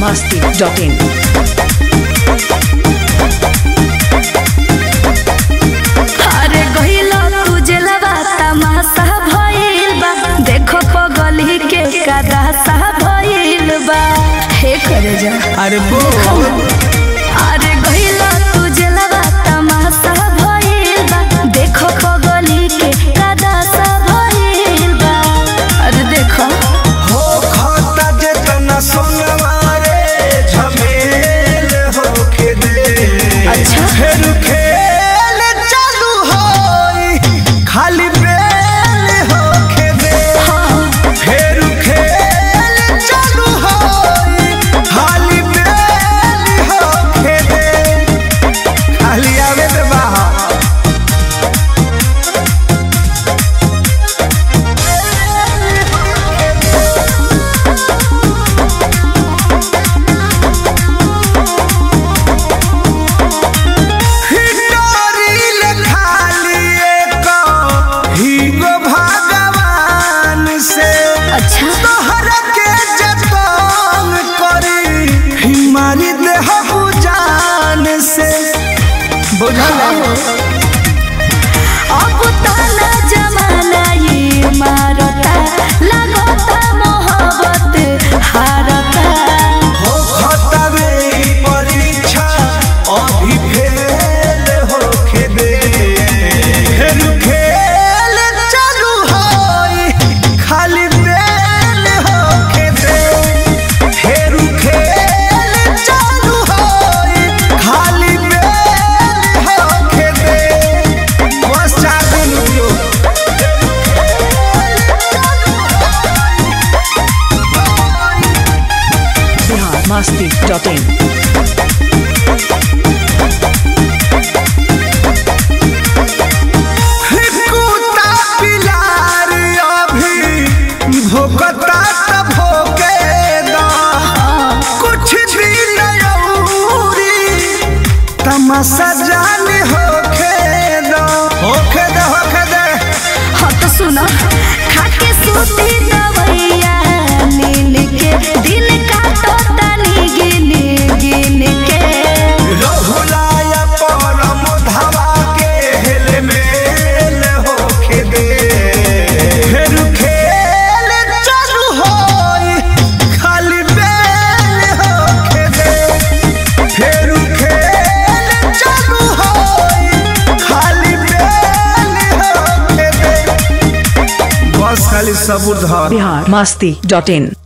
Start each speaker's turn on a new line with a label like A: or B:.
A: masti.in.
B: अरे गहिलो तू जेलवा तमाशा भइल बा देखो पगली के कदासा भइल बा हे करे जा
C: अरे बोल
B: अरे गहिलो तू जेलवा तमाशा भइल बा देखो पगली के कदासा भइल बा अरे देखो
C: हो खाता जेतना सोनवा रे झमेल होके दे
B: अच्छा।
C: फिर खेल चालू होई खाली बेल होके दे फिर खेल चालू होई खाली बेल होके दे खाली आवे दे बाहर हिटोरिल खाली एक हीगो भगवान से
B: अच्छा
C: तोहर के जतन करी हिमारी देह जान से बुझल
B: अब ताना जमाना ये मारता लगता मोहब्बत हारता
C: हो खतरे परीक्षा अभी फेल होके दे फिर खेल चालू होई खाली बेल होके दे फिर खेल चालू होई खाली बेल होके दे बस चार दिन रुकियो
A: Bihar masti.in.
C: कुत्ता पिलार अभी भोकता त भोके दा कुछ दिन औरी तमाशा जान होके दा होके दे होके दे
B: हाँ तो सुनो खाके सूती दवैया नीन के दिन काटो तनी गिन गिन के
C: रहुलाया परम धावा के हेल मेल होके दे फिर खेल चालू होई खाली बेल होके दे फिर खेल चालू होई खाली बेल होके दे बस खाली सबूर धर
A: Bihar masti.in.